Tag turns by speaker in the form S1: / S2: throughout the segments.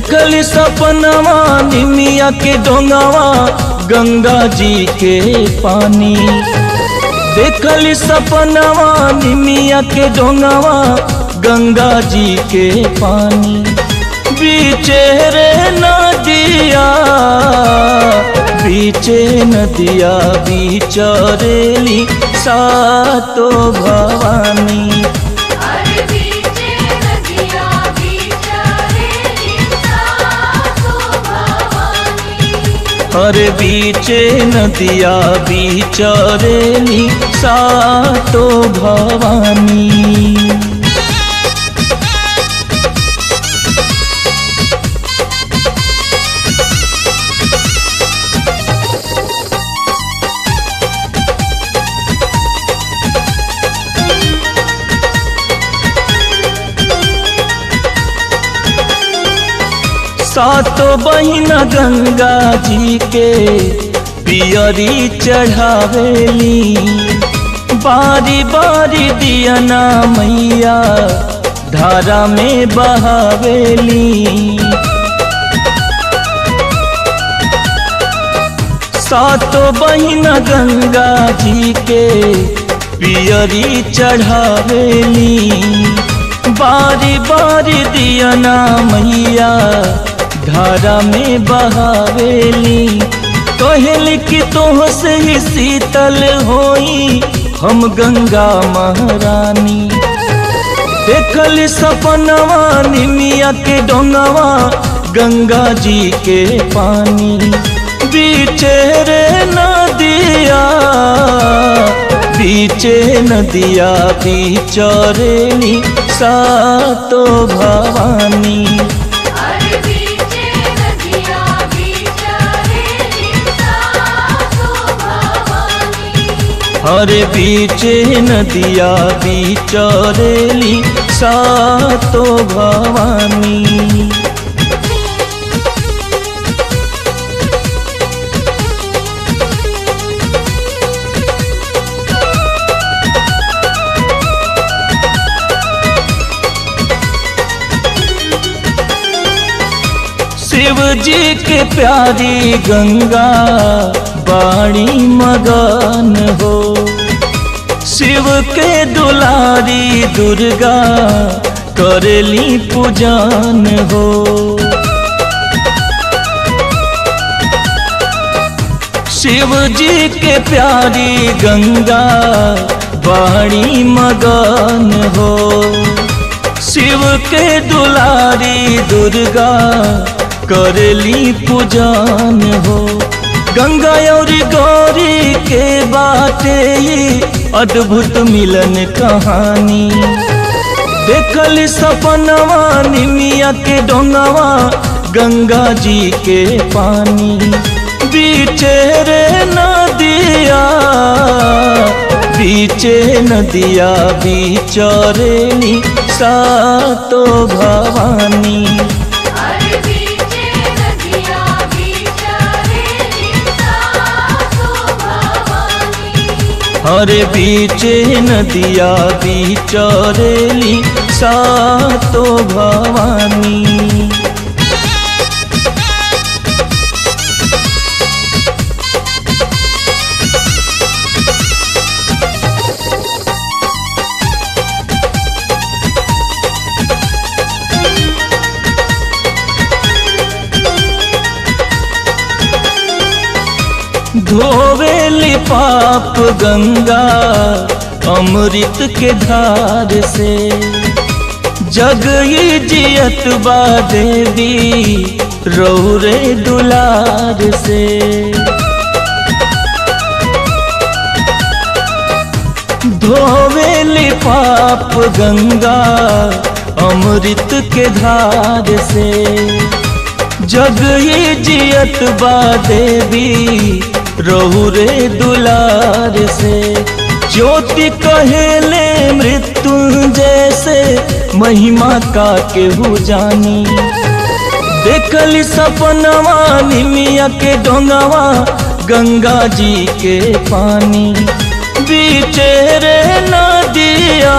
S1: देखली सपनवा निमिया के डोंगावा गंगा जी के पानी देखली सपनवा निमिया के डोंगावा गंगा जी के पानी बीचे रे नदिया बीचे नदिया बीचरेली सातो भवानी
S2: अरे बीचे नदिया बीचरेली सातो भवानी
S1: हर बीचे नदिया बीचरेली सातो भवानी सातो बहिना गंगा जी के पियरी चढ़ावेली बारी बारी दियना मैया धारा में बहावेली सातो बहिना गंगा जी के पियरी चढ़ावेली बारी बारी दियना मैया धारा में बहावेली कहल कि तोह से ही शीतल होई हम गंगा महारानी देखल सपनवा निमिया के डोंगवा गंगा जी के पानी बीचे रे नदिया बीचे नदिया बीचरेली सातो भवानी
S2: अरे बीचे नदिया बीचरेली सातो भवानी
S1: हर बीचे नदिया बीचरेली सातो भवानी शिव जी के प्यारी गंगा बाणी मगन हो शिव के दुलारी दुर्गा करेली पूजन हो शिव जी के प्यारी गंगा बाणी मगन हो शिव के दुलारी दुर्गा करली पूजन हो गंगा और गौरी के बाटे ये अद्भुत मिलन कहानी देखल सपनवा निमिया के डोंगवा गंगा जी के पानी बीचे रे नदिया बीचे नदिया बीचरेली सातो भवानी
S2: अरे बीचे नदिया बीचरेली सातो भवानी
S1: हर बीचे नदिया बीचरेली सातो भवानी धोवेली पाप गंगा अमृत के धार से जग ही जियत बा देवी रौरे दुलार से धोवेली पाप गंगा अमृत के धार से जग ही जियत बा देवी रहुरे दुलार से ज्योति कहेले मृत्युंजय से महिमा का केहू जानी देखली सपनवा निमिया के डोंगवा गंगा जी के पानी बीचे रे नदिया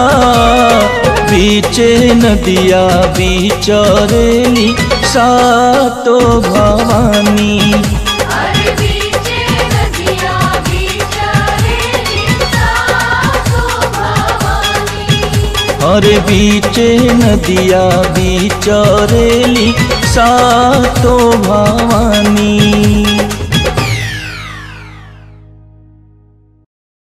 S1: बीचे नदिया बीचरेली सातो भवानी
S2: अरे बीचे नदिया बीचरेली सातो भवानी
S1: और बीचे नदिया बीचरेली सातो भवानी